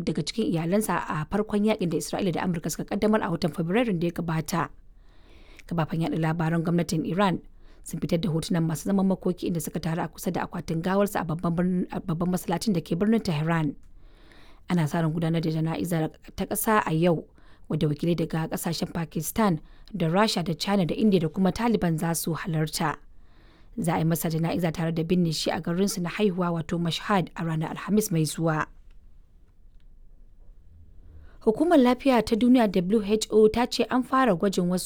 daga cikin iyalansa a farkon yakin da Isra'ila da Amurka suka kaddamar a watan Fabrairun da ya gabata. Kafafen yaɗa labaran gwamnatin Iran sun fitar da hotunan masu zaman makoki inda suka taru a kusa da akwatin gawarsa a babban masallacin da ke birnin Tehran. Ana sa ran gudanar da jana'izar ta ƙasa a yau wadda wakilai daga ƙasashen Pakistan da Rasha da China da India da kuma Taliban za su halarta. Za a yi masa jana'iza tare da binne shi a garinsu na haihuwa wato Mashhad a ranar Alhamis mai zuwa. Hukumar Lafiya ta Duniya WHO ta ce an fara gwajin wasu